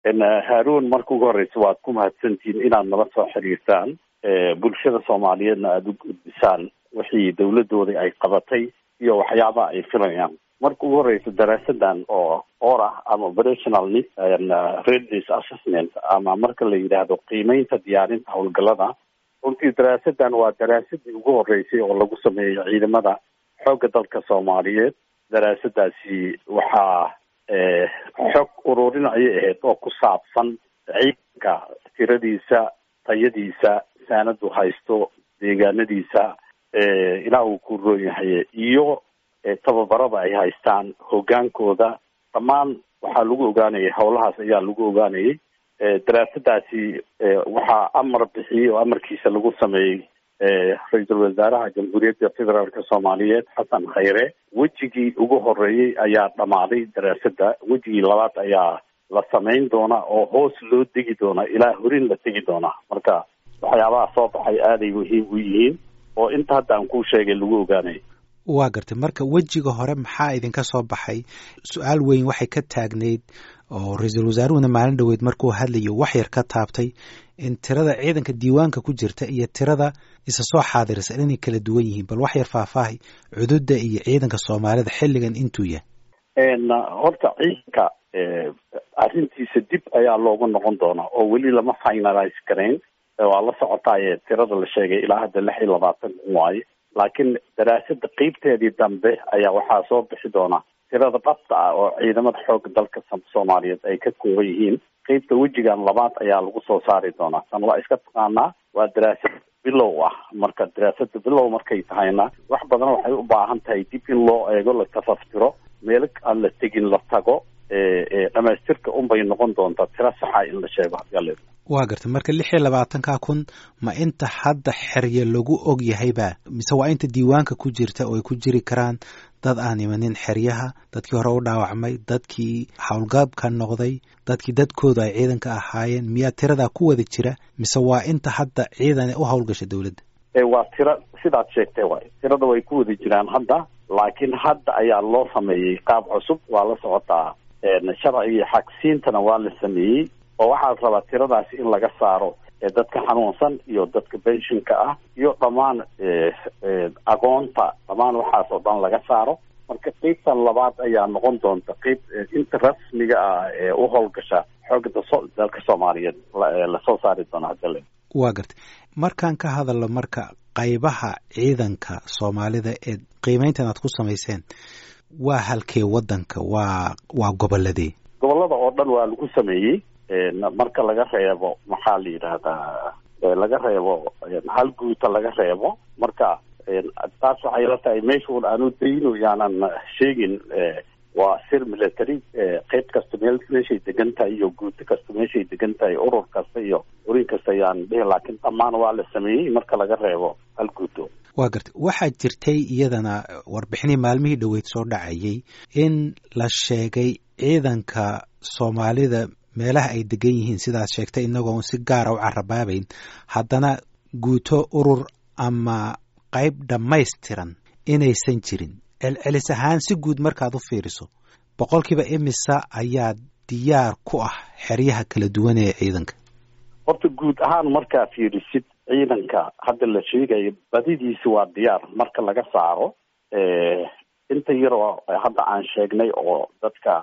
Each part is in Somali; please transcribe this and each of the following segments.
haaruun marka ugu horeysa waad ku mahadsantihiin inaad nala soo xiriirtaan bulshada soomaaliyeedna aada u gudbisaan wixii dawladooda ay qabatay iyo waxyaabaha ay filayaan marka ugu horeysa daraasadan oo or ah ama operational readiness assessment ama marka la yidhaahdo qiimeynta diyaarinta howlgalada runtii daraasadan waa daraasadii ugu horeysay oo lagu sameeyo ciidamada xoogga dalka soomaaliyeed daraasadaasi waxaa xog ururin ayay ahayd oo ku saabsan ciidanka tiradiisa tayadiisa saanadu haysto deegaanadiisa ilaa uu ku roon yahay iyo tababarada ay haystaan hogaankooda dhammaan waxaa lagu ogaanayay howlahaas ayaa lagu ogaanayay daraasadaasi waxaa amar bixiyey oo amarkiisa lagu sameeyey ra-iisul wasaaraha jamhuuriyadda federaalka soomaaliyeed xasan khayre wejigii ugu horeeyey ayaa dhammaaday daraasada wejigii labaad ayaa la samayn doonaa oo hoos loo degi doonaa ilaa horin la tegi doonaa marka waxyaabaha soo baxay aaday muhiim u yihiin oo inta hadda aan kuu sheegay lagu ogaanayo waa gartay marka wejiga hore maxaa idinka soo baxay su-aal weyn waxay ka taagnayd oo ra-iisul wasaaruhuna maalin dhoweed markuu hadlayo wax yar ka taabtay in tirada ciidanka diiwaanka ku jirta iyo tirada isa soo xaadirisa inay kala duwan yihiin bal wax yar faahfaahay cududa iyo ciidanka soomaalida xilligan intuu yahay horta ciidanka arrintiisa dib ayaa loogu noqon doonaa oo weli lama finalize karayn waa la socotaaye tirada la sheegay ilaa hadda lix iyo labaatan kun waaye laakiin daraasada qeybteedii dambe ayaa waxaa soo bixi doona tirada dhabta ah oo ciidamada xooga dalka soomaaliyeed ay ka kooban yihiin qeybta wejigan labaad ayaa lagu soo saari doonaa tan waa iska taqaanaa waa daraasad bilow ah marka daraasada bilow markay tahayna wax badan waxay u baahan tahay dib in loo eego la tafaftiro meelo aan la tegin la tago dhamaystirka unbay noqon doontaa tiro saxa in la sheego hadii waa gartay marka lix iyo labaatanka kun ma inta hadda xerye lagu og yahayba mise waa inta diiwaanka ku jirta oo ay ku jiri karaan dad aan imanin xeryaha dadkii hore u dhaawacmay dadkii howlgaabka noqday dadkii dadkooda ay ciidanka ahaayeen miyaa tiradaa ku wada jira mise waa inta hadda ciidan u howlgasha dowladda waa tiro sidaad sheegtay waay tirada way ku wada jiraan hadda laakiin hadda ayaa loo sameeyey qaab cusub waa la socotaa sharcigii xagsiintana waa la sameeyey oo waxaa la rabaa tiradaasi in laga saaro dadka xanuunsan iyo dadka benshinka ah iyo dhammaan agoonta dhammaan waxaas oo dhan laga saaro marka qeybtan labaad ayaa noqon doonta qeyb inta rasmiga ah ee u howlgasha xooga dalka soomaaliyeed lasoo saari doona hadale waa gartay markaan ka hadalno marka qaybaha ciidanka soomaalida ee qiimeyntan aad ku samayseen waa halkee wadanka waa waa goboladee gobolada oo dhan waa lagu sameeyey marka laga reebo maxaa la yidhaahdaa laga reebo hal guuta laga reebo marka taas waxay la tahay meeshuun aanu dayno yaanan sheegin waa sir military qeyb kasta meel meeshay degan tahay iyo guuto kasta meeshay degan tahay urur kasta iyo urin kasta yaan dhihi laakiin dhammaan waa la sameeyey marka laga reebo hal guuto waa gartay waxaa jirtay iyadana warbixinii maalmihii dhoweyd soo dhacayay in la sheegay ciidanka soomaalida meelaha ay degan yihiin sidaad sheegtay inagoon si gaara u carabaabayn haddana guuto urur ama qayb dhammaystiran inaysan jirin celcelis ahaan si guud markaad u fiiriso boqolkiiba imisa ayaa diyaar ku ah xeryaha kala duwan ee ciidanka horta guud ahaan markaa fiirisid ciidanka hadda la sheegayo badidiisi waa diyaar marka laga saaro inta yaroo hadda aan sheegnay oo dadka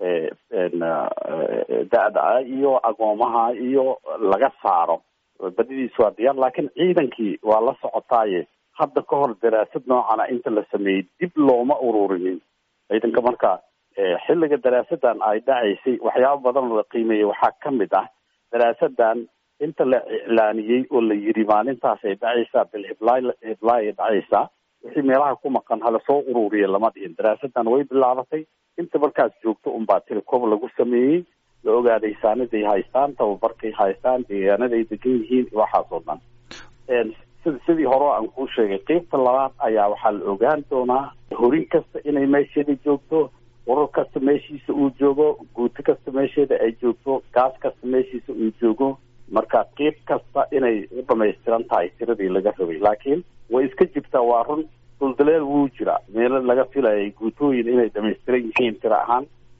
da-da ah iyo agoomaha iyo laga saaro badidiisi waa diyaar laakiin ciidankii waa la socotaaye hadda ka hor daraasad noocana inta la sameeyey dib looma ururinin ciidanka marka xilliga daraasadan ay dhacaysay waxyaaba badan la qiimeeyey waxaa ka mid ah daraasadan inta la iclaaniyey oo la yiri maalintaas ay dhacaysaa bil hiblaay hiblaay ay dhacaysaa wixii meelaha ku maqan hala soo ururiya lama dhihin daraasadan way bilaabatay inta markaas joogto unbaa tilecob lagu sameeyey la ogaaday saaniday haystaan tababarkay haystaan deegaanaday degan yihiin waxaas oo dhan sidii hore aan kuu sheegay qeybta labaad ayaa waxaa la ogaan doonaa horin kasta inay meesheeda joogto urur kasta meeshiisa uu joogo guuto kasta meesheeda ay joogto gaas kasta meeshiisa uu joogo marka qeyb kasta inay u dhamaystiran tahay tiradii laga rabay laakiin way iska jirtaa waa run duldaleel wuu jira meelo laga filayay guutooyin inay dhamaystiran yihiin tira ahaan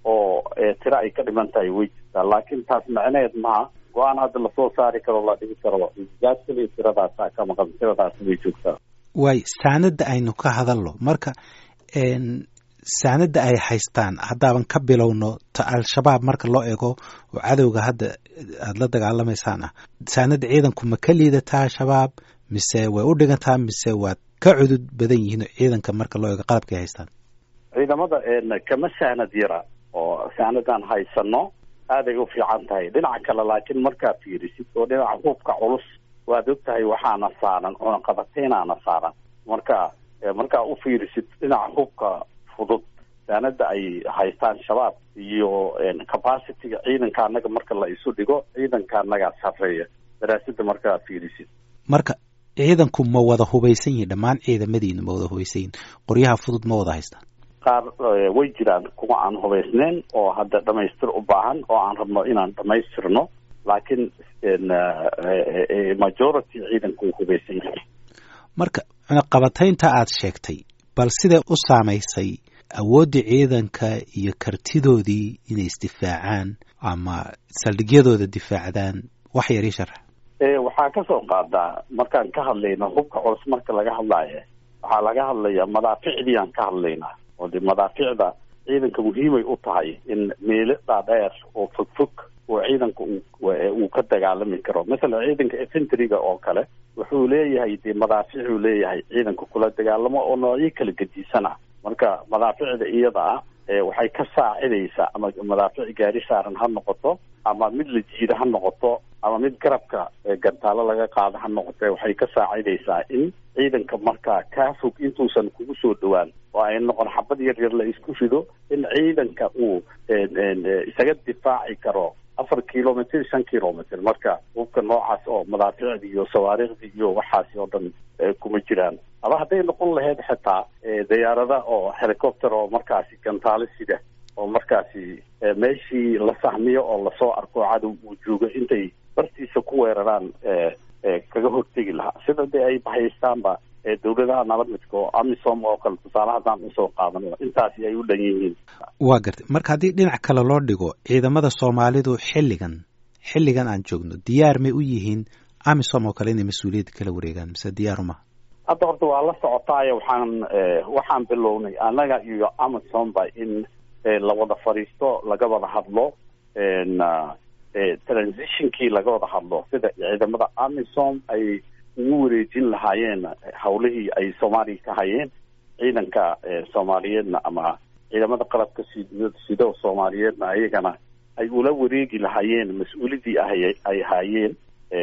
oo tiro ay ka dhiman tahay way jirtaa laakiin taas macneed maha go-aan hadda lasoo saari karo la dhigi karo gaas keliya tiradaasaa ka maqan tiradaas way joogtaa waay saanada aynu ka hadalno marka saanada ay haystaan haddaaban ka bilowno ta al-shabaab marka loo eego oo cadowga hadda aada la dagaalamaysaan ah saanada ciidanku ma ka liidataa al-shabaab mise way u dhigantaa mise waad ka cudud badan yihiin ciidanka marka loo eego qalabkay haystaan ciidamada kama saanad yara oo saanadaan haysano aaday u fiican tahay dhinaca kale laakiin markaa fiirisid oo dhinaca hubka culus waad og tahay waxaana saaran cunaqabateynaana saaran marka markaa u fiirisid dhinaca hubka fudud saanada ay haystaan shabaab iyo capacityga ciidanka anaga marka la isu dhigo ciidanka anagaa sarreeya daraasada markaa fiirisid marka ciidanku ma wada hubaysan yihin dhammaan ciidamadiina ma wada hubaysan yihin qoryaha fudud ma wada haystaan qaar way jiraan kuwa aan hubaysneyn oo hadda dhamaystir u baahan oo aan rabno inaan dhamaystirno laakiin majority ciidanku uu hubaysan yahay marka cunaqabataynta aada sheegtay bal siday u saamaysay awooddii ciidanka iyo kartidoodii inay isdifaacaan ama saldhigyadooda difaacdaan wax yar ii sharax waxaa kasoo qaadaa markaan ka hadlayno hubka culus marka laga hadlaayo waxaa laga hadlayaa madaaficdii aan ka hadlaynaa oo de madaaficda ciidanka muhiimay u tahay in meelo dhaadheer oo fogfog oo ciidanka uu ka dagaalami karo masalan ciidanka infantryga oo kale wuxuu leeyahay dee madaaficuu leeyahay ciidanka kula dagaalamo oo noocyo kala gedisan ah marka madaaficda iyada ah waxay ka saacidaysaa ama madaafic gaari saaran ha noqoto ama mid la jiida ha noqoto ama mid garabka gantaalo laga qaado ha noqote waxay ka saacidaysaa in ciidanka markaa kaa fog intuusan kugu soo dhawaan oo ay noqon xabad yar yar la isku rido in ciidanka uu isaga difaaci karo afar kilomitr shan kilomitr marka hubka noocaas oo madaaficdi iyo sawaariikhdii iyo waxaasi oo dhan kuma jiraan ama hadday noqon lahayd xitaa diyaarada oo helicopter oo markaasi gantaalo sida oo markaasi meeshii la sahmiyo oo lasoo arko cadow uu joogo intay bartiisa ku weeraraan kaga hortegi lahaa sida dee ay bahaystaanba dawladaha nabadmidka oo amisom oo kale tusaale haddaan usoo qaadano intaasi ay u dhan yihiin waa gartay marka haddii dhinac kale loo dhigo ciidamada soomaalidu xilligan xilligan aan joogno diyaar may u yihiin amisom oo kale inay mas-uuliyadda kala wareegaan mise diyaaru maha hadda horta waa la socotaayo waxaan waxaan bilownay annaga iyo amisomba in la wada fadhiisto laga wada hadlo transitionkii laga wada hadlo sida ciidamada amisom ay ugu wareejin lahaayeen hawlihii ay soomaaliya ka hayeen ciidanka soomaaliyeedna ama ciidamada qalabka sid sido soomaaliyeedna ayagana ay ula wareegi lahaayeen mas-uulidii ahay ay haayeen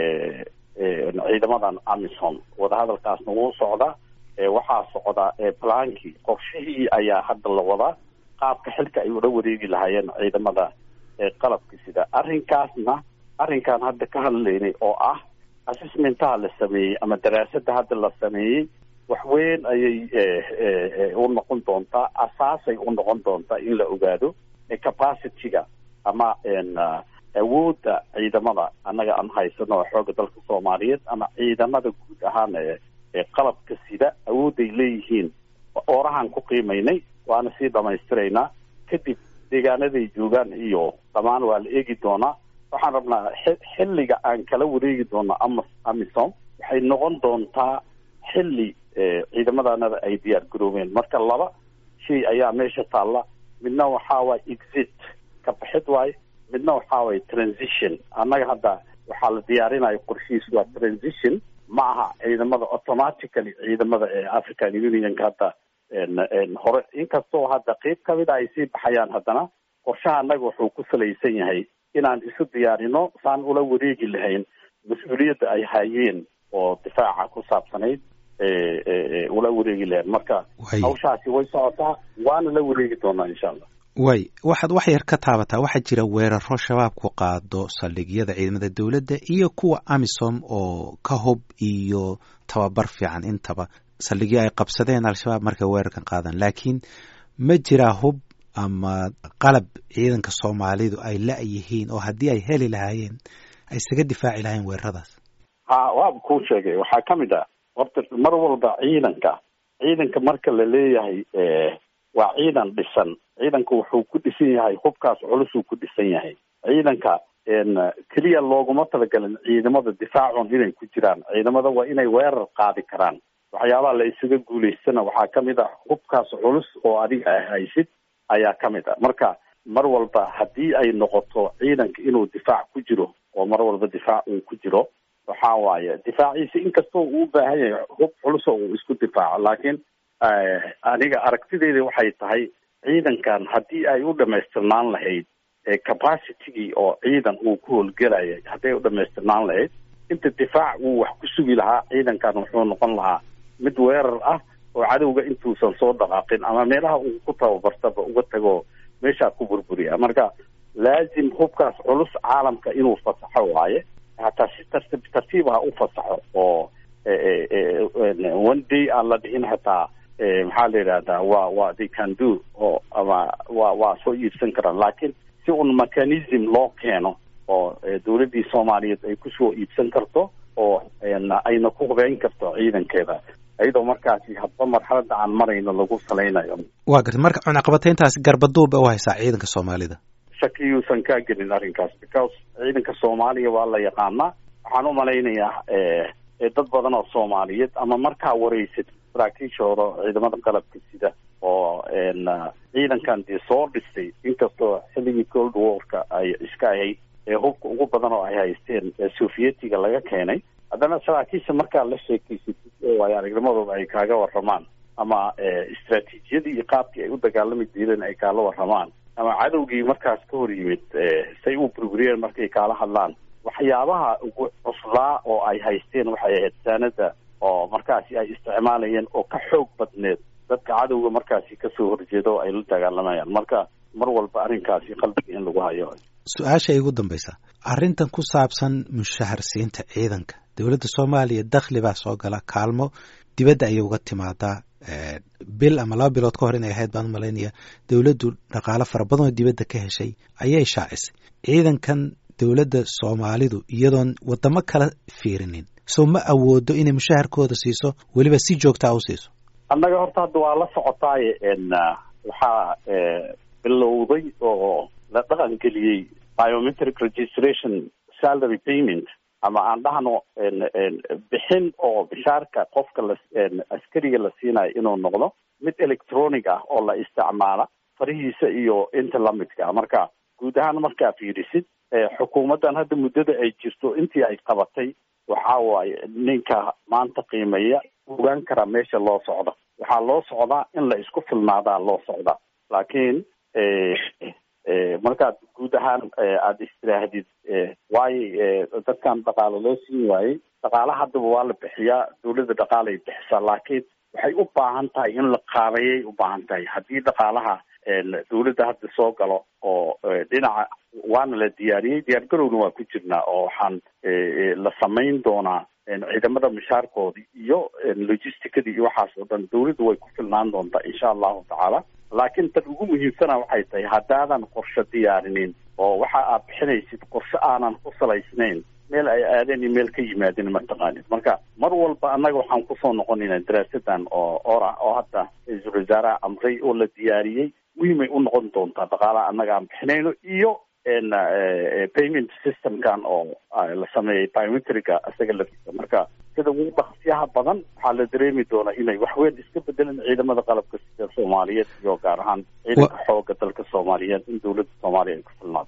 ciidamadan amisom wadahadalkaasna wuu socdaa waxaa socda plankii qorshihii ayaa hadda la wadaa qaabka xilka ay ula wareegi lahaayeen ciidamada qalabka sida arrinkaasna arrinkaan hadda ka hadlaynay oo ah assessmentaha la sameeyey ama daraasada hadda la sameeyey wax weyn ayay u noqon doontaa asaasay u noqon doontaa in la ogaado capacityga ama awoodda ciidamada annaga aan haysano xooga dalka soomaaliyeed ama ciidamada guud ahaan ee qalabka sida awoodday leeyihiin oorahaan ku qiimaynay waana sii dhamaystiraynaa kadib deegaanaday joogaan iyo dhammaan waa la eegi doonaa waxaan rabnaa xilliga aan kala wareegi doono ama amisom waxay noqon doontaa xilli ciidamadanada ay diyaar garoobeen marka laba shay ayaa meesha taalla midna waxaa waay exit ka baxid waaye midna waxaa waay transition annaga hadda waxaa la diyaarinayo qorshihiis waa transition ma aha ciidamada automatically ciidamada ee african unionka hadda hore inkastoo hadda qeyb kamid a ay sii baxayaan haddana qorshaha annaga wuxuu ku salaysan yahay inaan isu diyaarino saan ula wareegi lahayn mas-uuliyadda ay hayeen oo difaaca ku saabsanayd ula wareegi lahayn marka hawshaasi way socotaa waana la wareegi doonaa insha allah way waxaad wax yar ka taabataa waxaa jira weeraro shabaabku qaado saldhigyada ciidamada dowladda iyo kuwa amisom oo ka hub iyo tababar fiican intaba saldhigyo ay qabsadeen al-shabaab markay weerarkan qaadaan laakiin ma jiraa hub ama qalab ciidanka soomaalidu ay la-yihiin oo haddii ay heli lahaayeen ay isaga difaaci lahayen weeraradaas ha waaba kuu sheegay waxaa ka mid ah horta mar walba ciidanka ciidanka marka la leeyahay waa ciidan dhisan ciidanka wuxuu ku dhisan yahay hubkaas culusuu ku dhisan yahay ciidanka keliya looguma talagelin ciidamada difaacun inay ku jiraan ciidamada waa inay weerar qaadi karaan waxyaabaha la isaga guulaystana waxaa kamid ah hubkaas culus oo adiga ah haysid ayaa kamid ah marka mar walba haddii ay noqoto ciidanka inuu difaac ku jiro oo mar walba difaac uu ku jiro waxa waaye difaaciisa inkastoo uu u baahan yahay hub culuso uu isku difaaco laakiin aniga aragtideyda waxay tahay ciidankan haddii ay u dhamaystirnaan lahayd capacitygii oo ciidan uu ku howlgelaya hadday u dhamaystirnaan lahayd inta difaac uu wax ku sugi lahaa ciidankan wuxuu noqon lahaa mid weerar ah oo cadowga intuusan soo dhaqaaqin ama meelaha uu ku tababartaba uga tago meeshaa ku burburiya marka laazim hubkaas culus caalamka inuu fasaxo waaye hataa si tartiib tartiib ha u fasaxo oo one day aan la dhihin hataa maxaa la yidhahdaa waa waa they can do oo ama waa waa soo iibsan karaan laakiin si un mechanism loo keeno oo dawladdii soomaaliyeed ay kusoo iibsan karto oo ayna ku hubeyn karto ciidankeeda iyadoo markaasi hadba marxaladda aan marayno lagu salaynayo waa garta marka cunaqabatayntaas garbaduuba u haysaa ciidanka soomaalida shakiyuusan kaa gelin arrinkaas because ciidanka soomaaliya waa la yaqaanaa waxaan u malaynayaa dad badan oo soomaaliyeed ama markaa wareysad saraakiishooda ciidamada qalabka sida oo ciidankan dee soo dhistay inkastoo xilligii cold warka ay iska ahayd ee hubka ugu badan oo ay haysteen sovietiga laga keenay haddana saraakiisha markaa la sheekeysatid oo ay aragnimadooda ay kaaga waramaan ama istraatiijiyadii iyo qaabkii ay u dagaalami jireen ay kaala waramaan ama cadowgii markaas ka hor yimid say u burburiyeen markay kaala hadlaan waxyaabaha ugu cuslaa oo ay haysteen waxay ahayd saanada oo markaasi ay isticmaalayeen oo ka xoog badneed dadka cadowga markaasi kasoo horjeeda oo ay la dagaalamayaan marka mar walba arrinkaasi qalbiga in lagu hayo su-aasha igu dambaysa arrintan ku saabsan mushaharsiinta ciidanka dowladda soomaaliya dakhli baa soo gala kaalmo dibadda ayay uga timaadaa bil ama laba bilood ka hor inay ahayd baan u malaynaya dowladdu dhaqaalo fara badan oo dibadda ka heshay ayay shaacisay ciidankan dowladda soomaalidu iyadoon waddamo kala fiirinin soo ma awoodo inay mushaharkooda siiso weliba si joogtaa u siiso annaga horta hadda waa la socotaaye waxaa bilowday oo la dhaqan geliyey biometric registration salary payment ama aan dhahno bixin oo bishaarka qofka la askariga la siinayo inuu noqdo mid electronic ah oo la isticmaala farihiisa iyo inta lamidka ah marka guud ahaan markaa fiirisid xukuumaddan hadda muddada ay jirto intii ay qabatay waxa waaye ninka maanta qiimeeya ogaan karaa meesha loo socdo waxaa loo socdaa in la isku filnaadaa loo socdaa laakiin markaad guud ahaan aada istiraahdid waayo dadkan dhaqaalo loo siin waayey dhaqaala haddaba waa la bixiyaa dawladda dhaqaalay bixisaa laakiin waxay u baahan tahay in la qaabeeyay u baahan tahay haddii dhaqaalaha dawladda hadda soo galo oo dhinaca waana la diyaariyey diyaargarowna waa ku jirnaa oo waxaan la samayn doonaa ciidamada mushaarkoodii iyo logisticadii iyo waxaas oo dhan dawladdu way ku filnaan doontaa insha allahu tacaala laakiin tan ugu muhiimsana waxay tahay haddaadan qorshe diyaarinin oo waxa aad bixinaysid qorshe aanan ku salaysnayn meel ay aadeen iyo meel ka yimaadeen mataqaanid marka mar walba annaga waxaan kusoo noqonaynaa daraasadan oo ora oo hadda ra-iisul wasaaraha amray oo la diyaariyey muhiimay u noqon doontaa dhaqaalaha annaga aan bixinayno iyo payment systemkan oo la sameeyey biometrica isaga laftiisa marka sida ugu dhaqsiyaha badan waxaa la dareemi doonaa inay waxweyn iska bedelan ciidamada qalabka sida soomaaliyeed iyo gaar ahaan ciidanka xooga dalka soomaaliyeed in dawladda soomaaliya ay ku filnaato